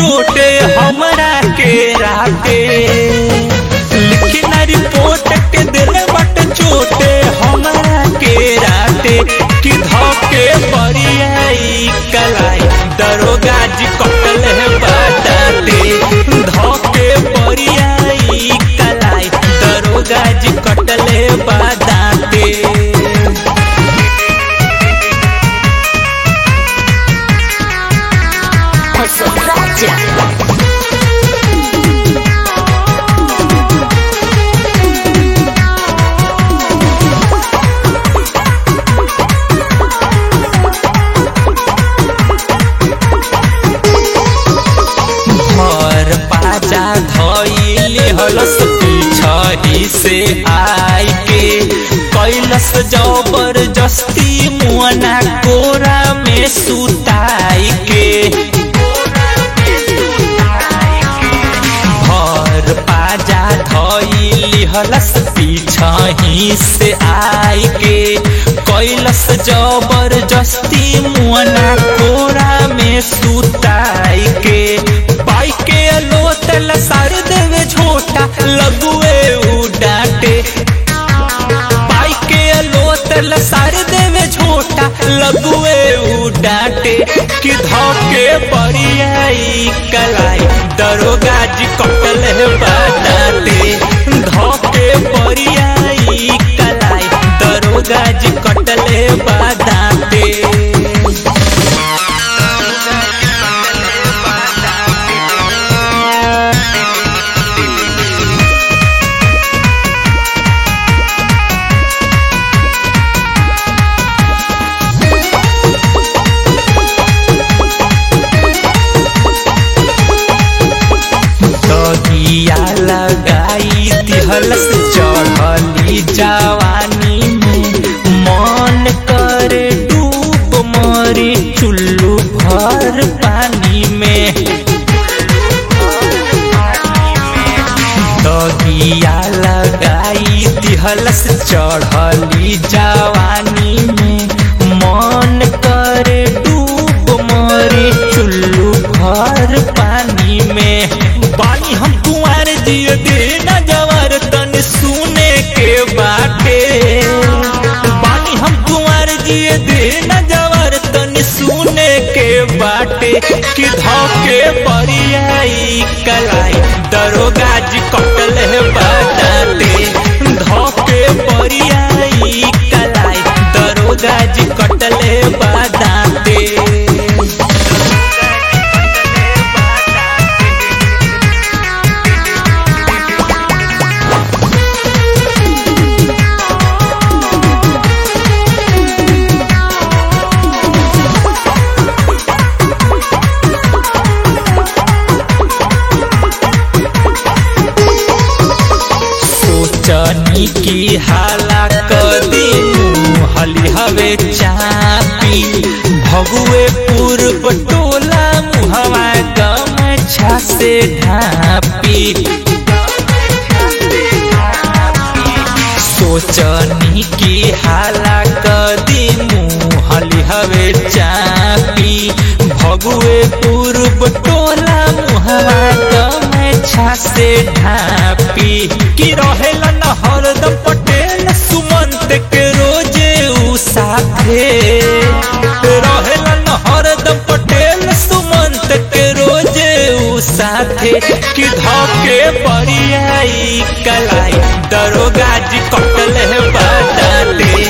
चोटे हमरा के राते लिखना रिपोर्ट के दिल बट चोटे हमरा के राते कि धोके बरियाई कलाई दरोगा जी कटल है बाटाते धोके बरियाई कलाई दरोगा जी कटल है बाटाते Posłuchajcie. घर पाजा धइले हलस पिछही से आई के कैलस जबरदस्ती मुअना कोरा में सुताई के घर पाजा धइली हलस पिछही से आई के कैलस जबरदस्ती मुअना कोरा में सुताई के पाई के लोतल सार देवे झोटा लगुए उ डांटे पाई के लोतल सार देवे झोटा लगुए उ डांटे कि धोके बरियाई कलाई दरोगा जी कटल है बाटाते धोके बरियाई कलाई दरोगा जी कटल है बाटाते दगिया लगाई दिहलस चढ़ली जवानी में मन करे डूब मरे चुल्लू भर पानी में दगिया लगाई दिहलस चढ़ली जवानी में मन करे डूब मरे चुल्लू भर पानी में पानी हम कुंवर जिए दे न जवर तन सुने के बाटे पानी हम कुंवर जिए दे न जवर तन सुने के बाटे कि धोके बरियाई कलाई दरोगा जी कटल है बाटाते धोके बरियाई कलाई दरोगा जी कटल है बाटाते सोचनी की हाला कदी हली हवे चापी भगुए पूर्व टोला मुहवा गमछा से ढापी सोचनी की हाला कदी मुहली हवे चापी भगुए पूर्व टोला मुहवा गमछा से ढापी कि रहेला न हरदम पटेल सुमंत के रोजे उ साथे रहेला न हरदम पटेल सुमंत के रोजे उ साथे कि धोके बरियाई कलाई दरोगा जी कटल है बाटाते